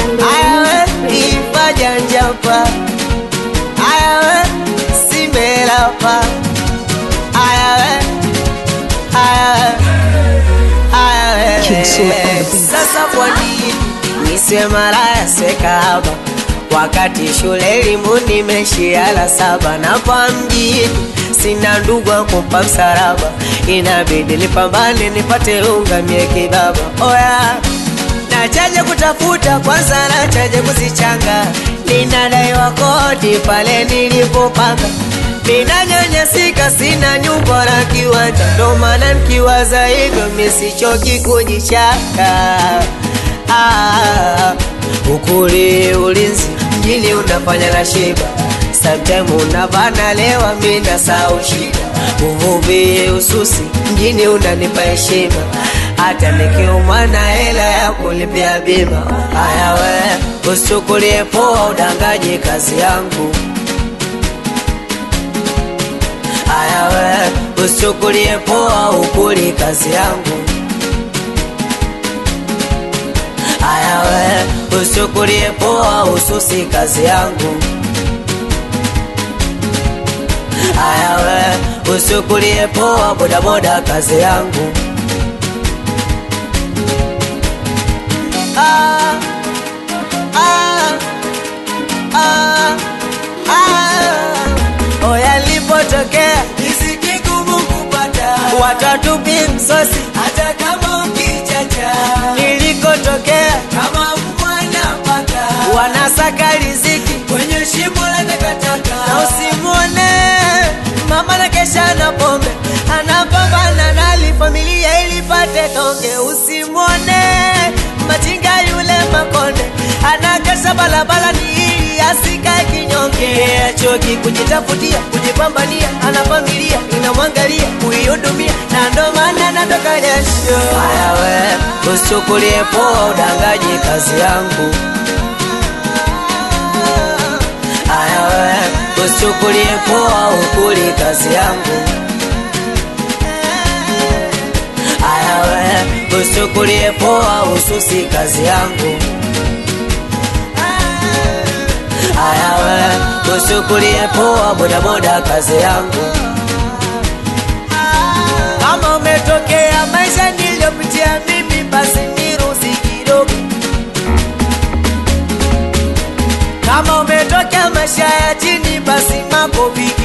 Aya we ifaja njapa Aya we simelapa Aya we Aya we Aya King Sule on the we beat. Sasa kwa nini niswe malaya swe kahaba Wakati shule elimu nimeshia la saba na kwa mjini sina ndugu wa kumpa msaraba, inabidi nipambane nipate unga mie kibaba. Oya, nachaje kutafuta kwanza, nachaje kuzichanga, ninadaiwa kodi pale nilipopanga Ninanyanyasika, sina nyumba wala kiwanja, ndo maana nikiwaza hivyo misichoki kujichaka. Ah, ukuli ulinzi mjini unafanya na shiba, sometime unabana lewa, mi nasahau shida. Uvuvi ususi mjini unanipa heshima, hata nikiumwa na hela ya kulipia bima. Haya we, usichukulie poa udangaji kazi yangu Aya we, usichukulie poa ukuli kazi yangu. Aya we, usichukulie poa ususi kazi yangu. Aya we, usichukulie poa bodaboda kazi yangu. Ah, ah, ah, ah. Oya lipotokea riziki ngumu kupata, watatupi msosi hata kama ukichacha. Nilikotokea kama mwana paka, wanasaka riziki kwenye shimo la takataka, na usimwone mama na kesha na pombe, anapambana nali familia ilipate tonge. Usimwone machinga yule makonde, anakesha barabara ni ili asikae kinyonge. Achoki kujitafutia, kujipambania, ana familia inamwangalia, kuihudumia, na ndo maana natoka jasho. Haya we, usichukulie poa udangaji kazi yangu. Haya we, usichukulie poa ukuli kazi yangu. Haya we, usichukulie poa ususi kazi yangu. Haya we, usichukulie poa bodaboda kazi yangu. Kama umetokea maisha niliyopitia mimi, basi niruhusi kidogo. Kama umetokea maisha ya chini, basi makofi